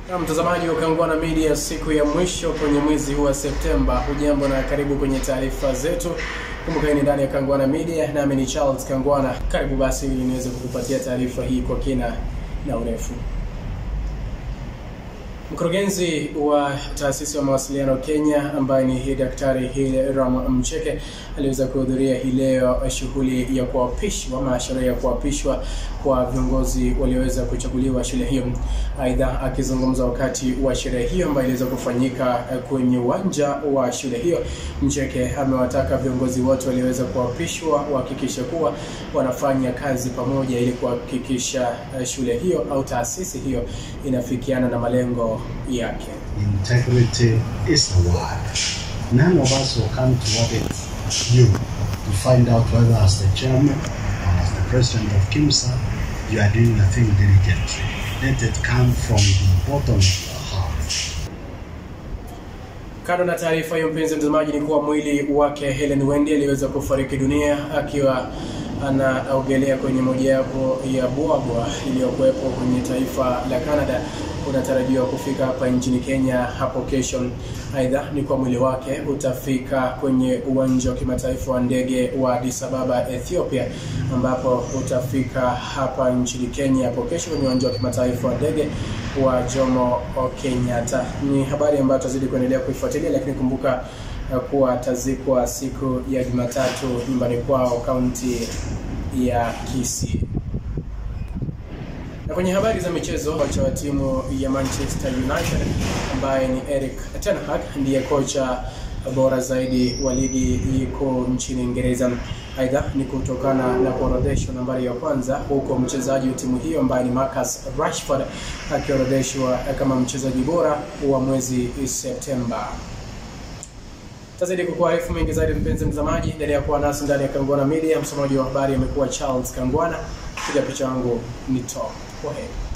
Na mtazamaji wa Kangwana Media, siku ya mwisho kwenye mwezi huu wa Septemba, hujambo na karibu kwenye taarifa zetu. Kumbuka hii ni ndani ya Kangwana Media, nami ni Charles Kangwana. Karibu basi ili niweze kukupatia taarifa hii kwa kina na urefu. Mkurugenzi wa taasisi ya mawasiliano Kenya ambaye ni Daktari Hiram Mcheke aliweza kuhudhuria hii leo shughuli ya kuapishwa ama sherehe ya kuapishwa kwa viongozi walioweza kuchaguliwa shule hiyo. Aidha, akizungumza wakati wa sherehe hiyo ambayo iliweza kufanyika kwenye uwanja wa shule hiyo, Mcheke amewataka viongozi wote walioweza kuapishwa wahakikishe kuwa wanafanya kazi pamoja ili kuhakikisha shule hiyo au taasisi hiyo inafikiana na malengo yake. Integrity is the word. None of us will come to audit you to find out whether as the chairman or as the president of KIMSA you are doing the thing diligently. Let it come from the bottom of your heart. Kando na taarifa hiyo, mpenzi mtazamaji, ni kuwa mwili wake Helen Wendi aliweza kufariki dunia akiwa anaogelea kwenye mojawapo ya bwabwa iliyokuwepo kwenye taifa la Canada unatarajiwa kufika hapa nchini Kenya hapo kesho. Aidha, ni kwa mwili wake utafika kwenye uwanja wa kimataifa wa ndege wa Addis Ababa, Ethiopia, ambapo utafika hapa nchini Kenya hapo kesho kwenye uwanja wa kimataifa wa ndege wa Jomo Kenyatta. Ni habari ambayo tutazidi kuendelea kuifuatilia, lakini kumbuka kuwa atazikwa siku ya Jumatatu nyumbani kwao kaunti ya Kisii. Na kwenye habari za michezo, kocha wa timu ya Manchester United ambaye ni Erik ten Hag ndiye kocha bora zaidi wa ligi kuu nchini Uingereza. Aidha, ni kutokana na kuorodheshwa nambari ya kwanza, huko mchezaji wa timu hiyo ambaye ni Marcus Rashford akiorodheshwa kama mchezaji bora wa mwezi Septemba. Tazidi kukuarifu mengi zaidi, mpenzi mtazamaji, endelea kuwa nasi ndani ya Kangwana Media. Msomaji wa habari amekuwa Charles Kangwana, piga picha yangu ni Tom. Kwa heri.